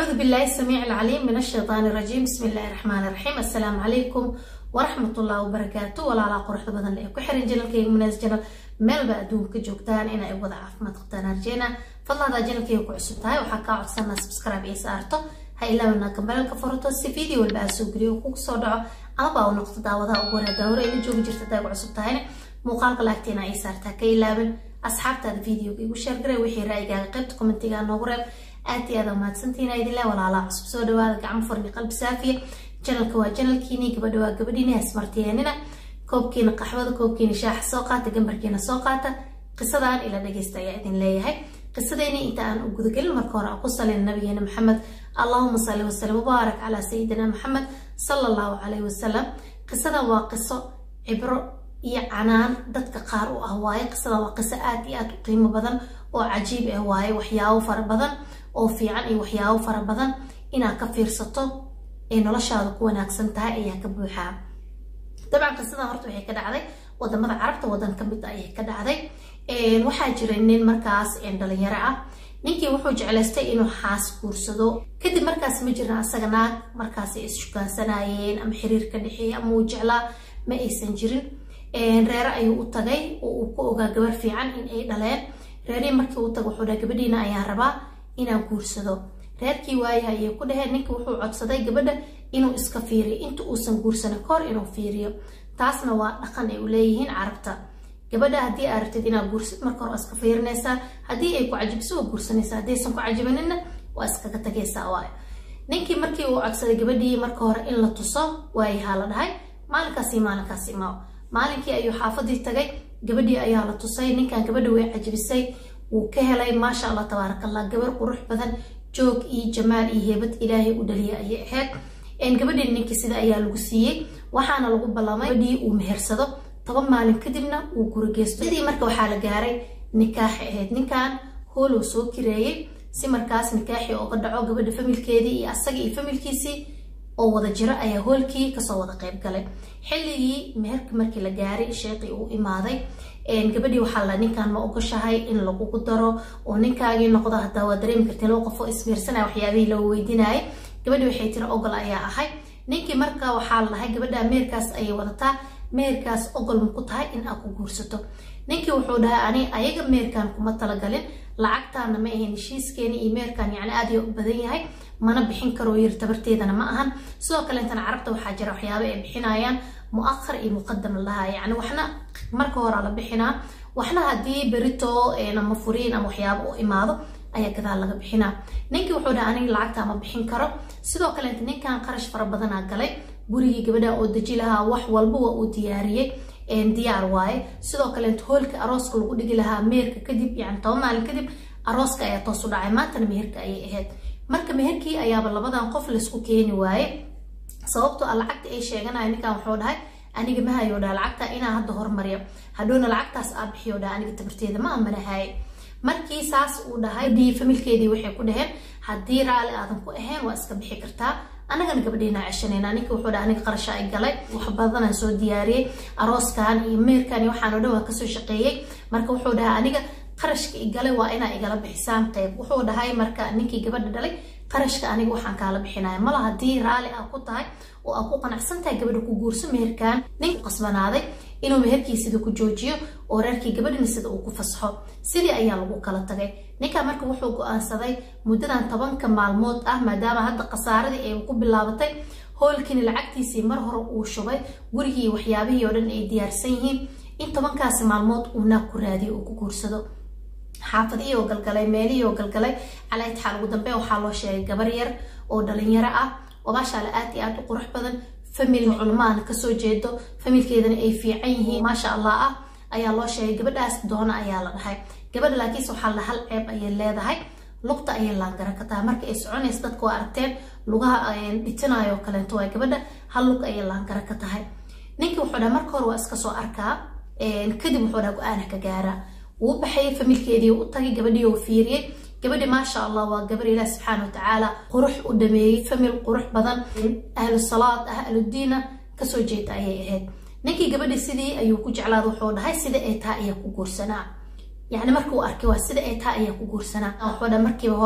أعوذ بالله السميع العليم من الشيطان الرجيم بسم الله الرحمن الرحيم السلام عليكم ورحمة الله وبركاته ولا لا قرحة بدن لأي كحرين جنال كي مناس جنال meel ba adduunka joogtaan in ay wada caafimaad qabtaan arjeena fadlaada janalkayga ku cusub tahay waxaa kaa codsanaa subscribe iyo saarto ha ilaawina gambalelka furato si video walba aa soo geliyo kugu soo dhaco amaba u noqdo daawadaha ugu horeeda hore ila joogi jirta hadaa ku cusub tahayna muuqaalka laagteena ay saartaa ka ilaabin asxaabtaada videoga igu sheergaray wixii ra'yigaaga qaybta commentiga noogu reeb aad iyo aad mahadsantihiin idinle walaalaa cusub soo dhawaada gacmo furni qalbi saafiya janalka waa janalkiini gabadha waa gabadhiini hasmartiyeenina koobkiina qaxwada koobkiina shaaxa soo qaata gambarkiina soo qaata qisadan ila dhageysta ayaa idin leeyahay qisadeyni inta aan u gudagelin marka hore aan ku salin nabigeena maxamed allahuma salli wasalam mubaarak calaa sayidina maxamed sala allahu calayhi wasalam qisadan waa qiso cibro iyo canaan dadka qaar u ah waaye qisadan waa qiso aad iyo aad u qiimo badan oo cajiib ah waaye waxyaabo fara badan oo fiican iyo waxyaabo fara badan inaad ka fiirsato ay noloshaada ku wanaagsan tahay ayaa ka buuxaa dabcan qisadan horta waxay ka dhacday wadamada carabta wadan ka mid ayay ka dhacday waxaa jiray nin markaas dhalinyaro ah ninkii wuxuu jeclaystay inuu xaas guursado kadib markaas ma jirin asaga naag markaasay isshukaansanayeen ama xiriir ka dhexeeya ama uu jeclaa ma aysan jirin reere ayuu u tagay oo uu ku ogaa gabar fiican in ay dhaleen reerihii markii uu tago wuxuu dhaha gabadhiina ayaan rabaa inaan guursado reerkii waayaha ayay ku dhaheen ninkii wuxuu codsaday gabadha inuu iska fiiriyo inta uusan guursanin kahor inuu fiiriyo taasna waa dhaqan ay u leeyihiin carabta gabadha haddii aa rabtid inaad guursid marka hore waa iska fiirinaysaa haddii ay ku cajibiso waa guursanaysaa haddaysan ku cajibaninna waa iskaga tagaysaa waayo ninkii markii uu codsaday gabadhii marka hore in la tuso waayahaa la dhahay maalinkaasi maalinkaasi imaaw maalinkii ayuu xaafadii tagay gabadhii ayaa la tusay ninkan gabadha way cajibisay wuu ka helay maasha allah tabaaraka allah gabar qurux badan joog iyo jamaal iyo heebad ilaahay u dhaliya ayay ahayd gabadhii ninkii sida ayaa lagu siiyey waxaana lagu ballamay gabadhii uu mehersado toban maalin kadibna uu gurigeysto sidii marka waxaa la gaaray nikaaxi ahayd ninkan hool uu soo kireeyey si markaas nikaaxii oga dhaco gabadha familkeedii iyo asaga iyo familkiisii oo wada jiro ayaa hoolkii kasoo wada qayb galay xilligii meherka markii la gaaray sheeqii uu imaaday gabadhii waxaa la ninkan ma ogoshahay in lagugu daro oo ninkaagii noqdo hadaa waa dareemi kartee loo qofoo ismiirsanaya waxyaabihii loo weydiinayay gabadhii waxay tiri ogol ayaa ahay ninkii marka waxaa la dhahay gabadha meherkaas ayay wadataa meherkaas ogol ma ku tahay in aad ku guursato ninkii wuxuu dhahay ani ayaga meherkan kuma talagalin lacagtaana ma ahayn heshiiskeeni iyo meherkan yacni aad iyo u badan yahay mana bixin karo yiri tabarteedana ma ahan sidoo kale intana carabta waxaa jira waxyaabo ay bixinayaan mu'akhar iyo muqadam lahaa yacni waxna marka hore la bixinaa waxna haddii berito ama furiin ama waxyaabo u imaado ayaa gadaal laga bixinaa ninkii wuxuu dhaha aniga lacagta ma bixin karo sidoo kaleeta ninkan qarash fara badanaa galay gurigii gabadha oo deji lahaa wax walba waa uu diyaariyey diyaar waaye sidoo kaleeta hoolka arooska lagu dhigi lahaa meherka kadib yani toban maalin kadib arooska ayaa toos u dhacay maantana meherka ayay ahayd marka meherkii ayaaba labadan qof laysku keeni waaye sababtoo a lacagta ay sheeganaya ninkan wuxuu dhahay aniga ma hayo dhaha lacagta inaa hadda hormariyo hadhowna lacagtaas aa bixiyo dhaha aniga tabarteeda ma amanahaye markii saas uu dhahay dii familkeedii waxay ku dhaheen haddii raali aadan ku ahayn waa iska bixi kartaa anagana gabadheena ceshanayna ninka wuxuu dhaha aniga qarasha ay galay wax badanaan soo diyaariyey arooskan iyo meerkan iyo waxaan oo dhan waa kasoo shaqeeyey marka wuxuu dhaha aniga qarashka igalay waa inaa igala bixisaan qayb wuxuu dhahay marka ninkii gabadha dhalay qarashka aniga waxaan kaala bixinaya mala haddii raali aa ku tahay oo aa ku qanacsan tahay gabadha ku guurso meherkan ninku qasbanaaday inuu meherkii sida ku joojiyo oo reerkii gabadhina sida uu ku fasaxo sidii ayaa lagu kala tagay ninkan marka wuxuu go-aansaday muddadan tobanka maalmood ah maadaama hadda khasaaradii ay ku bilaabatay hoolkiina lacagtiisii mar hore uu shubay gurigii waxyaabihii oo dhan ay diyaarsan yihiin in tobankaasi maalmood uu naag ku raadiyo uu ku guursado xaafadihii oo galgalay meelihii oo galgalay calaa itixaal ugu dambe waxaa loo sheegay gabar yar oo dhalinyaro ah oo maashaalla aad iyo aad u qurux badan famil culmaana kasoo jeedo familkeedana ay fiican yihiin maasha allah ah ayaa loo sheegay gabadhaas doona ayaa la dhahay gabadha laakiinse waxaa la hal ceeb ayay leedahay lugta ayay laangara ka tahay marka ay soconaysa dadka waa aragteen lugaha dhitinayo kaleento waa gabadha hal lug ayay laangara ka tahay ninkii wuxuu dhaha marka hore waa iska soo arkaa kadib wuxuu dhaha go-aana ka gaara wuu baxayay familkeedii u tagay gabadhii oo fiiriyey gabadhi maasha allah waa gabar ilaah subxaana watacaala qurux u dhameeyey famil qurux badan ahlu salaad ah ahludiina kasoo jeeda ayay ahayd ninkii gabadhi sidii ayuu ku jeclaada wuxuu dhahay sida ay tahay ayaa ku guursanaa yacni markuu arkay waa sida ay tahay ayaa ku guursanaa wuxuu dhahay markiiba hore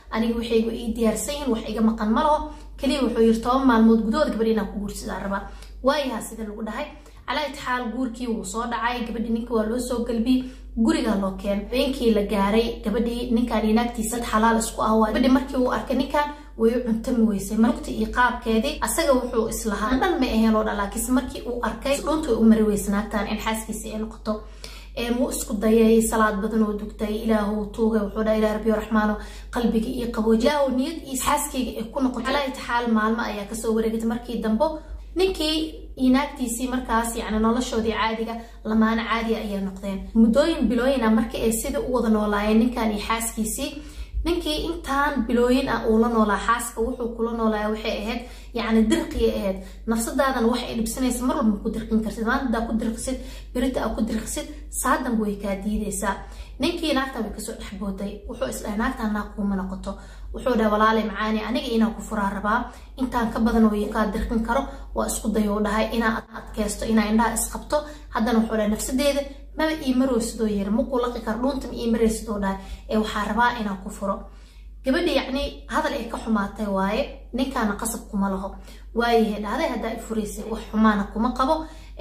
aniga waxaygu ii diyaarsan yihin wax iga maqan ma laho keliya wuxuu yiri toban maalmood gudahood gabadhi inaan ku guursadaa rabaa waayaha sida lagu dhahay calaa itixaal guurkii wuu soo dhacay gabadhii ninka waa loo soo galbiyey gurigaa loo keenay habeenkii la gaaray gabadhii ninkan iyo naagtiisa xalaal isku ah waa gabadhii markii uu arkay ninkan way u cuntami weysay marugta iyo qaabkeedii asaga wuxuu islahaa dhan ma aheen oo dhan laakiinse markii uu arkay dhunta way u mari weysa naagtan in xaaskiisa ay noqoto wuu isku dayay salaad badan oo dugtay ilaahu tuugay wuxuu dhaha ilaah rabbiyo raxmaano qalbiga iyo qabooji ilaahu niyad iyo xaaskeyga ay ku noqoto calaa itixaal maalmo ayaa kasoo wareegatay markii dambo ninkii iyo naagtiisii markaas yani noloshoodii caadiga lamaano caadiga ayay noqdeen muddooyin bilooyina markii ay sidai u wada noolaayeen ninkan iyo xaaskiisii ninkii intaan bilooyin ah uu la noolaa xaaska wuxuu kula noolaaya waxay ahayd yacni dirqiya ahayd nafsadaadan wax ay dhibsanaysa mar walba ku dirqin kartid maanta hadaa ku dirqisid birita aa ku dirqisid saadanba way kaa diidaysaa ninkii naagtan way kasoo dhexbooday wuxuu isdhahay naagtan naag kuuma noqoto wuxuu dhahay walaalay macaani aniga inaa ku furaa rabaa intaan ka badan oo kaa dirqin karo waa isku dayou dhahay inaa adkeysto inaa indhaha isqabto haddana wuxuu dhahay nafsadeeda maba ii marowsidoo yiri makuu laqi karo dhuunta ma ii maraysidoo dhahay ee waxaa rabaa inaan ku furo gabadhi yacni hadal ay ka xumaatay waaye ninkaana qasab kuma laho waayahay dhahday haddaa i furaysay wax xumaana kuma qabo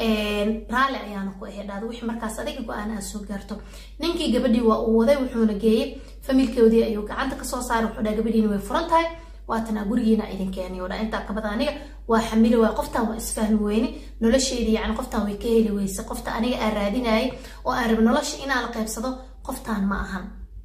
raalli ayaana ku ahay dhahday wixii markaas adiga go-aan aad soo gaarto ninkii gabadhii waa uu waday wuxuuna geeyey familkoodii ayuu gacanta kasoo saaray wuxuu dhaha gabadhiina way furan tahay waatanaa gurigiina idin keenay oo dha intaa kabada aniga waa xamili waay qoftan waa isfahmi weyne nolosheedii yani qoftan way ka heli weyse qofta aniga aan raadinayay oo aan rabi nolosha inaan la qaybsado qoftan ma ahan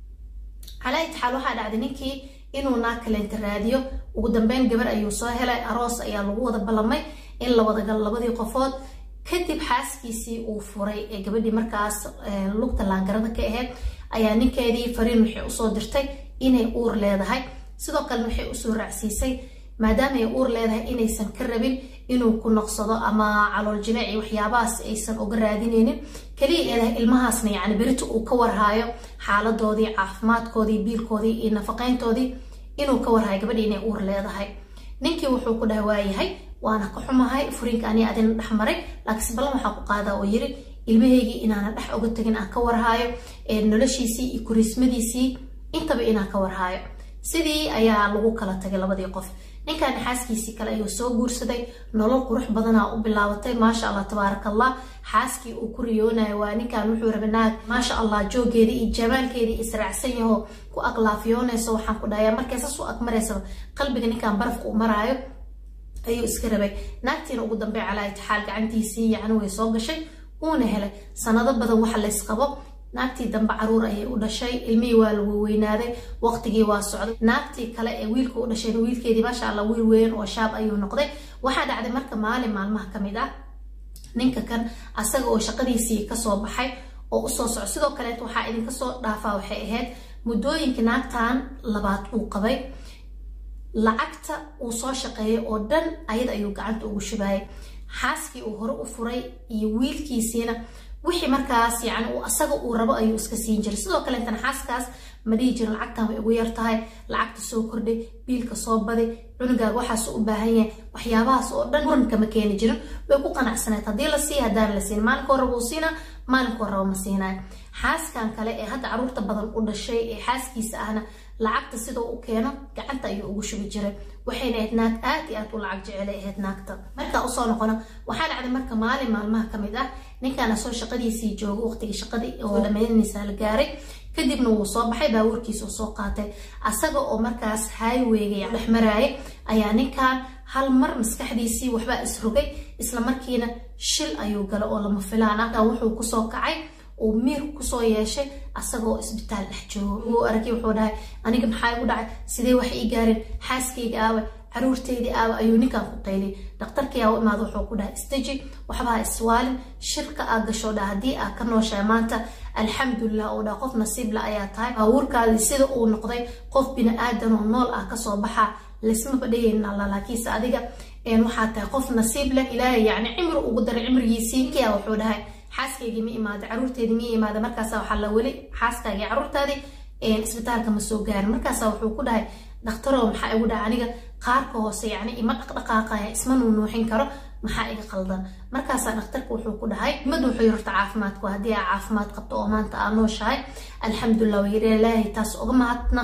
calaa itixaal waxaa dhacday ninkii inuu naag kaleenta raadiyo ugu dambeyn gabar ayuu soo helay aroos ayaa lagu wada ballamay in la wada galo labadii qofood kadib xaaskiisii uu furay ee gabadhii markaas lugta laangarada ka ahayd ayaa ninkeedii fariin waxay usoo dirtay inay uur leedahay sidoo kalena waxay usoo raacsiisay maadaama ay uur leedahay inaysan ka rabin inuu ku noqsado ama calool jileec iyo waxyaabahaas aysan uga raadinaynin kaliya eedahay ilmahaasna yacni berita uu ka warhaayo xaaladoodii caafimaadkoodii biilkoodii iyo nafaqayntoodii inuu ka warhaayo gabadhii inay uur leedahay ninkii wuxuu ku dhahay waayahay waana ka xumahay furiinka anii adina dhex maray laakiinse ballan waxaa ku qaadaa oo yiri ilmahaygii inaana dhex uga tagin aan ka warhaayo noloshiisii iyo kurismadiisii intaba inaan ka warhaayo sidii ayaa lagu kala tagay labadii qof ninkan xaaskiisii kale ayuu soo guursaday nolol qurux badanaa u bilaabatay maasha allah tabaaraka allah xaaskii uu ku riyoonayo waa ninkan wuxuu rabay naag maasha allah joogeedii iyo jamaalkeedii israacsan yaho ku aqlaafiyoonayso waxaan ku dhahayaa markay saas u agmaraysaba qalbiga ninkan barafka u maraayo ayuu iska rabay naagtiina ugu dambey calaa itixaal gacantiisii yacni way soo gashay uuna helay sanado badan waxa laysqabo naagtii dambe caruur ayay u dhashay ilmihii waa lagu weynaaday waqtigii waa socday naagtii kale ee wiilka u dhashayna wiilkeedii maasha allah wiil weyn oo shaab ayuu noqday waxaa dhacday marka maalin maalmaha ka mid ah ninka kan asaga oo shaqadiisii kasoo baxay oo usoo soco sidoo kaleet waxaa idinka soo dhaafaa waxay ahayd muddooyinka naagtan labaad uu qabay lacagta uu soo shaqeeyay oo dhan ayada ayuu gacanta ugu shubaayay xaaskii uu hore u furay iyo wiilkiisiina wixii markaas yani asaga uu rabo ayuu iska siin jiray sidoo kaleetana xaaskaas ma dhihi jirin lacagtan way ugu yar tahay lacagta soo kordhay biilka soo baday cunugaaga waxaas u baahan yahay waxyaabahaas oo dhan muranka ma keeni jirin way ku qanacsaneed haddii la siiya haddaan la siin maalinka hore wuu siinaa maalinka horeba ma siinayo xaaskan kale ee hadda caruurta badan u dhashay ee xaaskiisa ahna lacagta sidoo u keeno gacanta ayuu ugu shubi jiray waxayna ahayd naag aad iyo aad u lacag jecelay ahayd naagta markaa usoo noqono waxaa dhacday marka maalin maalmaha ka mid ah ninkaana soo shaqadiisii joogo waqtigii shaqadii oo dhamaynaysaa la gaaray kadibna wuu soo baxay baabuurkiisa uu soo qaatay asaga oo markaas highwayga dhex maraayay ayaa ninkan hal mar maskaxdiisii waxbaa isrogay isla markiina shil ayuu gala oo lama filaan ah wuxuu kusoo kacay uu miir kusoo yeeshay asagoo isbitaal dhex joogo wuu aragay wuxuu dhahay aniga maxaa igu dhacay sidee wax ii gaareen xaaskayga aawa caruurteydii aawa ayuu ninkan ku qaylay dhakhtarkii aa u imaada wuxuu ku dhahay isdeji waxbaa iswaalin shirka aa gasho dha haddii aa ka nooshahay maanta alxamdulilah oo dha qof nasiibla ayaa tahay baabuurkaadii sida uu noqday qof bini aadan oo nool ah kasoo baxa laysma badhayayna alla laakiinse adiga waxaa tahay qof nasiib leh ilaahay yacni cimri ugu daray cimrigiisii kia wuxuu dhahay xaaskaygii ma imaada caruurteedii ma imaada markaasa waxaa la weli xaaskaagii caruurtaadii isbitaalka ma soo gaarin markaasa wuxuu ku dhahay dhakhtarow maxaa igu dhahay aniga qaarka hoose yacni ima dhaqdhaqaaqaya isma nuunuuxin karo maxaa iga qaldan markaasaa dhakhtarka wuxuu ku dhahay mid wuxuu yirta caafimaadku haddii aa caafimaad qabto oo maanta aa nooshahay alxamdulilah wayiri ilaahay taas uga mahadnaq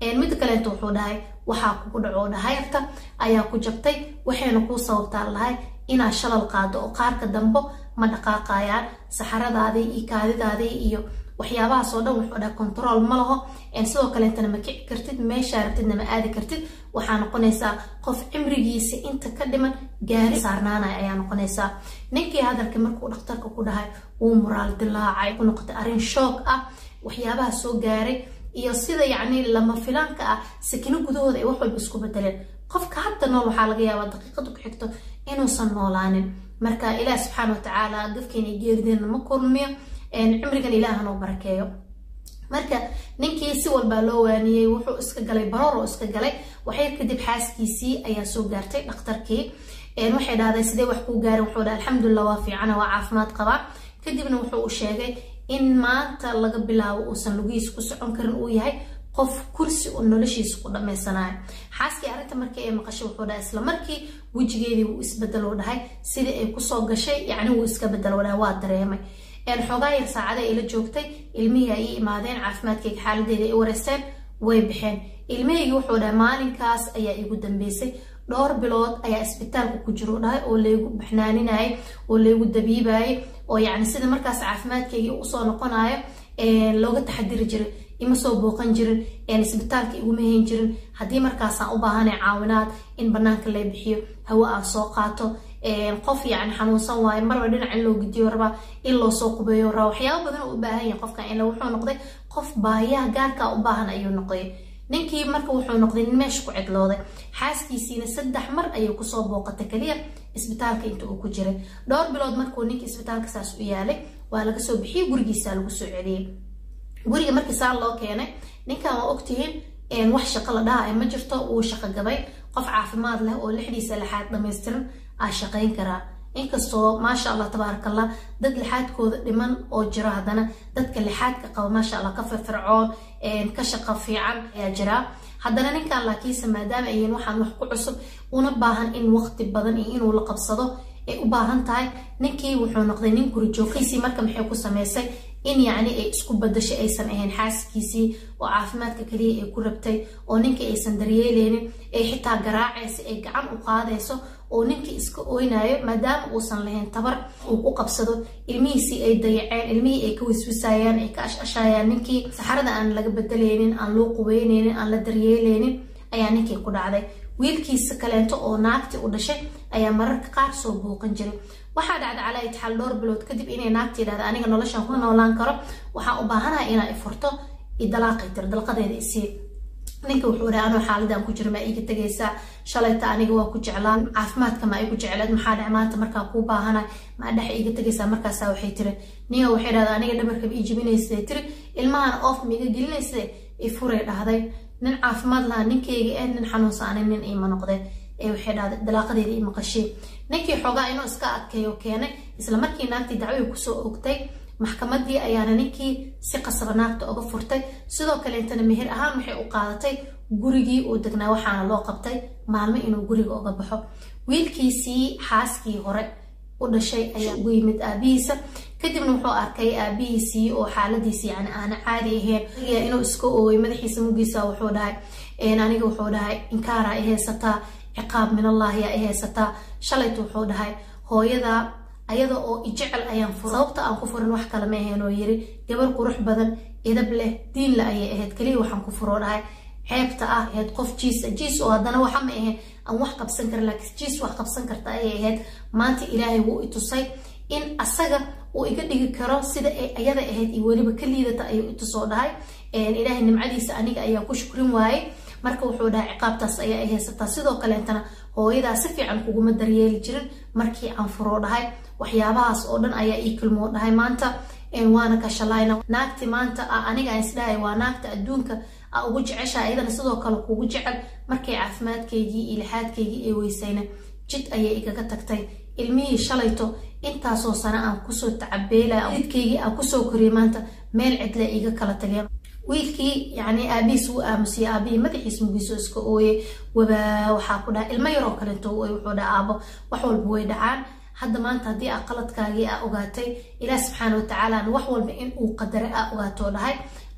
mid kaleento wuxuu dhahay waxaa kugu dhaco dhahayarta ayaa ku jabtay waxayna kuu sababtaa lahay inaad shalal qaado oo qaarka dambo ma dhaqaaqayaan saxaradaadii iyo kaadidaadii iyo waxyaabahaas oo dhan wuxuu dhahay control ma laho sidoo kaleetana ma kici kartid meeshaa rabtidna ma aadi kartid waxaa noqonaysaa qof cimrigiisa inta ka dhiman gaari saarnaanaya ayaa noqonaysaa ninkii hadalka markuu dhakhtarka ku dhahay wuu muraal dilaacay ku noqotay arrin shoog ah waxyaabaha soo gaaray iyo sida yacni lama filaanka ah sakino gudahooda ay wax walba isku bedeleen qofka hadda nool waxaa laga yaabaa daqiiqada ku xigto inuusan noolaanin marka ilaah subxaana watacaala gafkeena iyo geerideena ma kulmiyo cimrigan ilaaha noo barakeeyo marka ninkii si walbaa loo waaniyey wuxuu iska galay baroor oo iska galay waxyar kadib xaaskiisii ayaa soo gaartay dhakhtarkii waxay dhahday sidee wax kuu gaarin wuxuu dhahay alxamdulilah waa fiicana waa caafimaad qabaa kadibna wuxuu u sheegay in maanta laga bilaabo uusan lugihiisa ku socon karin uu yahay qof kursi oo noloshiisa ku dhammaysanayo xaaskii arrinta markii ay maqashay wuxuu dhahay isla markii wejigeedii wuu isbedeloo dhahay sidii ay kusoo gashay yacni wuu iska bedeloo dhahay waa dareemay xoogaa yar saacada ay la joogtay ilmihii ay ii imaadeen caafimaadkayga xaaladeeda ay wareysteen way baxeen ilmahaygii wuxuu dhahay maalinkaas ayaa igu dambeysay dhowr bilood ayaa isbitaalka ku jiro dhahay oo laygu baxnaaninayay oo laygu dabiibayay oo yacni sida markaas caafimaadkaygii usoo noqonayo looga taxadiri jiray ima soo booqan jirin isbitaalka iguma hayn jirin haddii markaasaan u baahanay caawinaad in banaanka lay bixiyo hawo aan soo qaato qof yacni xanuunsan waayo marba dhinac in loo gidiyo rabaa in loo soo qubeeyo rabaa waxyaaba badan u baahan yahay qofkan ila wuxuu noqday qof baahiyaha gaarkaa u baahan ayuu noqday ninkii marka wuxuu noqday nin meesha ku cidlooday xaaskiisiina saddex mar ayay kusoo booqatay kaliya isbitaalka inta uu ku jiray dhowr bilood markuu ninkii isbitaalka saas u yaalay waa laga soo bixiyey gurigiisaa lagu soo celiyey guriga markii saa loo keenay ninkan waa ogtihiin wax shaqo la dhaha ma jirto wuu shaqo gabay qof caafimaad leh oo lixdiisa lixaad dhamaystiran aa shaqayn karaa inkastoo maasha allah tabaaraka allah dad lixaadkooda dhiman oo jiro haddana dadka lixaadka qaba maasha allah ka firfircoon ka shaqo fiican ayaa jiraa haddana ninkan laakiinse maadaama ayin waxaan wax ku cusub una baahan in waqti badan iyo inuu la qabsado ay u baahan tahay ninkii wuxuu noqday nin gurijoogkiisii marka maxay ku samaysay in yacni ay isku badashay aysan ahayn xaaskiisii oo caafimaadka kaliya ay ku rabtay oo ninkii aysan daryeeleynin ay xitaa garaacaysa ay gacan u qaadayso oo ninkii iska oynayo maadaama uusan lahayn tabar uu ku qabsado ilmihiisii ay dayaceen ilmihii ay ka wiswisayaan ay ka ashashayaan ninkii saxarada aan laga bedeleynin aan loo qubeyneynin aan la daryeeleynin ayaa ninkii ku dhacday wiilkiisa kaleento oo naagtii u dhashay ayaa mararka qaar soo booqan jiray waxaa dhacda calaa itixaal dhowr bilood kadib inay naagtii dhahda aniga noloshan ku noolaan karo waxaan u baahanahay inaa i furto idalaaqay tiro dalqadeeda isii ninka wuxuu dhahay anoo xaaladan ku jiro maa iiga tegaysaa shalayta aniga waa ku jeclaan caafimaadka maa igu jecleed maxaa dhac maanta markaa kuu baahanahay maa dhex iiga tegaysaa markaasaa waxay tiri ninga waxay dhahda aniga dhabarkaba ii jibinaysay tiri ilmahan oof miiga gelinaysa i furay dhahday nin caafimaad lahaa ninkeyga ee nin xanuunsaanay nin iima noqdeen ee waxay dhahday dalaaqadeeda ii maqasheen ninkii xoogaa inuu iska adkeeyo keenay isla markii naagtii dacway kusoo ogtay maxkamadii ayaana ninkii si qasaba naagta oga furtay sidoo kaleetana meher ahaan waxay u qaadatay gurigii uu degnaa waxaana loo qabtay maalmo inuu guriga oga baxo wiilkiisii xaaskii hore u dhashay ayaa ugu yimid aabihiisa kadibna wuxuu arkay aabihiisii oo xaaladiisi yani aana caadi ahayn inuu iska ooyay madaxiisa mugiisa wuxuu dhahay aniga wuxuu dhahay inkaaraa i haysataa ciqaab minallaahi aa i haysataa shalaytu wuxuu dhahay hooyada ayada oo ijecel ayaan fura sababta aan ku furin wax kale ma ahayn oo yiri gabar qurux badan idab leh diin la ayay ahayd kaliya waxaan ku furoo dhahay ceebta ah ahayd qof jiisa jiis oo haddana waxa ma ahayn aan wax qabsan karin laakiin jiis wax qabsan karta ayay ahayd maanta ilaahay wuu i tusay in asaga uu iga dhigi karo sida ay ayada ahayd iyo weliba ka liidata ayuu i tusoo dhahay ilaahay nimcadiisa aniga ayaa ku shukrin waayey marka wuxuu dhahay ciqaabtaas ayaa ay haysataa sidoo kaleetana hooyadaa si fiican kuguma daryeeli jirin markii aan furoo dhahay waxyaabahaas oo dhan ayaa ii kilmoo dhahay maanta waana ka shalayna naagti maanta aniga aan isdhahay waa naagta adduunka a ugu jecesha iyadana sidoo kale kugu jecel markay caafimaadkaygii iyo lixaadkaygii ee weysayna jid ayay igaga tagtay ilmihii shalayto intaasoo sano aan kusoo tacabeela jidkaygii aan kusoo koriyay maanta meel cidle iga kala taliya wiilkii yani aabihiis wuu aamusiyey aabihii madaxiis mugiisoo iska ooyey wabaa waxaa ku dhaha ilmo yaroo kaleeto ooy wuxuu dhaha aabo wax walba way dhacaan hadda maanta haddii aa qaladkaagii aa ogaatay ilaah subxaana watacaala wax walba in uu qadara aa ogaatoo dhahay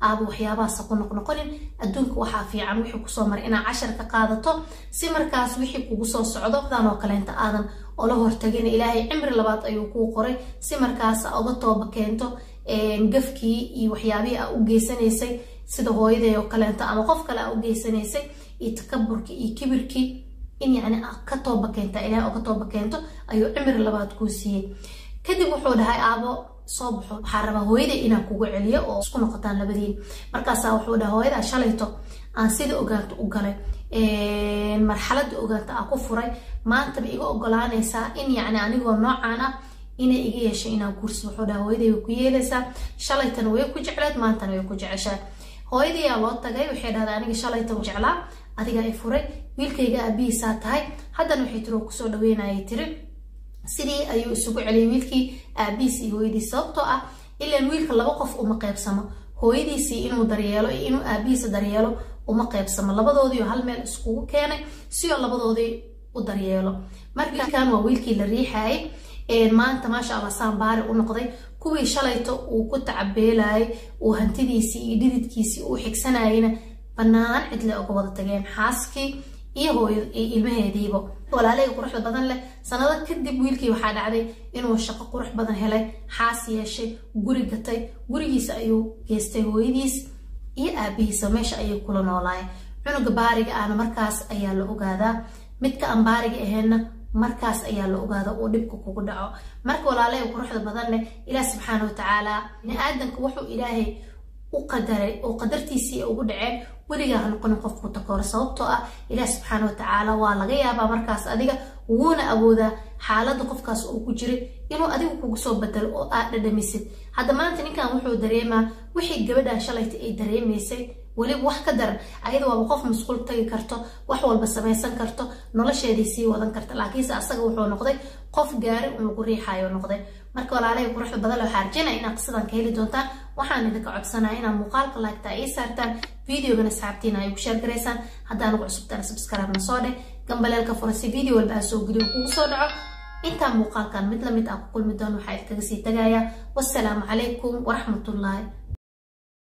aaba waxyaabahaasa ku noqnoqonin adduunka waxaa fiican wixii kusoo maray inaad cashar ka qaadato si markaas wixii kugu soo socdo dan oo kaleenta aadan ola hortagin ilaahay cimri labaad ayuu kuu qoray si markaas uga tooba keento gafkii iyo waxyaabihii aa u geysanaysay sida hooyaday oo kaleento ama qof kale aa u geysanaysay iyo takaburkii iyo kibirkii in yacni ka tooba keenta ilaahay oga tooba keento ayuu cimri labaad kuu siiyey kadib wuxuu dhahay aabo soo baxo waxaa rabaa hooyaday inaan kugu celiyo oo isku noqotaan labadiin markaasaa wuxuu dhahay hooyadaa shalayto aan sida ogaanto u galay marxaladda ogaanta aa ku furay maantaba iga ogolaanaysaa in yacni anigoo noocaan ah inay iga yeeshay inaan guursi wuxuu dhahay hooyaday way ku yeelaysaa shalaytana way ku jecleed maantana way ku jeceshaa hooyadayaa loo tagay waxay dhahday aniga shalaytan jeclaa adigaa i furay wiilkayga aabihiisaa tahay haddana waxay tiri oo kusoo dhaweynayay tiri sidii ayuu isugu celiyay wiilkii aabihiis iyo hooyadiis sababtoo ah ilaan wiilka laba qof uma qeybsamo hooyadiisii inuu daryeelo iyo inuu aabihiisa daryeelo uma qeybsamo labadoodiio hal meel iskugu keenay sioo labadoodii u daryeelo markan waa wiilkii la riixayay maanta maasha allah saambaari u noqday kuwii shalayto uu ku tacabeelayay uu hantidiisii iyo dhididkiisii uu xigsanayayna bannaan cidle uga wada tageen xaaskii iyo hooyo iyo ilmaheediiba walaaleyga quruxda badan leh sanado kadib wiilkii waxaa dhacday inuu shaqo qurux badan helay xaas yeeshay guri gatay gurigiisa ayuu geystay hooyadiis iyo aabihiisa meesha ayay kula noolaayeen cunuga baariga ahna markaas ayaa la ogaadaa midka aan baariga ahaynna markaas ayaa la ogaada uu dhibka kugu dhaco marka walaaleyga quruxda badan leh ilaah subxaana watacaala bini-aadanka wuxuu ilaahay u qadaray oo qadartiisii ugu dhaceen weligaa ha noqonin qofku takooro sababtoo ah ilaah subxaana watacaala waa laga yaabaa markaas adiga wuuna awoodaa xaaladda qofkaas uu ku jiray inuu adigu kugu soo bedelo oo aad dhadhamisid hadda maanta ninkan wuxuu dareemaa wixii gabadhan shalayta ay dareemaysay weliba wax ka daran ayada waaba qof masquul tagi karto wax walba samaysan karto nolosheedii sii wadan karta laakiinse asaga wuxuu noqday qof gaari un lagu riixayo noqday marka walaalahai quruxda badan loo xaarjinaya inaad qisadan ka heli doontaan waxaan idinka codsanaya inaad muuqaalka laagtaa ii saartaan videogana asxaabtiina ay ku sheer garaysaan haddaan ugu cusubtaan subscribe-na soo dheh gambaleelka fura si video walba aa soo geliyo kugu soo dhaco intaan muuqaalkan mid lamid ah ku kulmi doon waxaa idinkaga sii tagayaa wassalaamu calaykum waraxmatullaahi